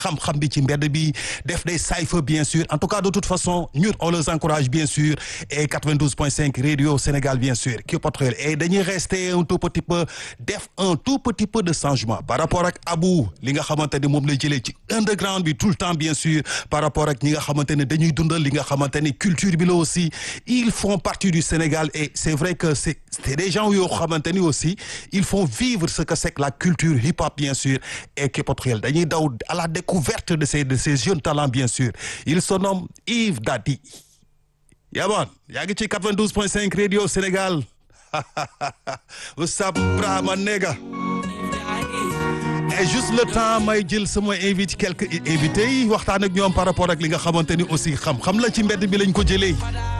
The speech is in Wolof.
xam-xam bi ci mbedd bi def des cypher bien sûr en tout cas de toute façon ñun on les encourage bien sûr et 92.5 radio Sénégal bien sûr qui portrait et dañuy rester un tout petit peu def un tout petit peu de changement par rapport ak Abou li nga xamante ni moom lay jëlee ci underground bi tout le temps bien sûr par rapport ak ñi nga xamante ne dañuy dundal li nga xamante ni culture bi la aussi ils font partie du Sénégal et c'est vrai que c'est c'est des gens yoo xamante ni aussi ils font vivre ce que c'est que la culture hip-hop bien sûr et qui portrait dañuy daw à la découverte de ces de ces jeunes talents bien sûr il se nomme Yves Dadi yaboon yaa ngi ci 92.5 radio Sénégal Oustaz Brahma Nega et juste le temps may jël sama invité quelques invités yi waxtaan ak ñoom par rapport ak li nga xamante ni aussi xam-xam la ci mbedd bi lañ ko jëlee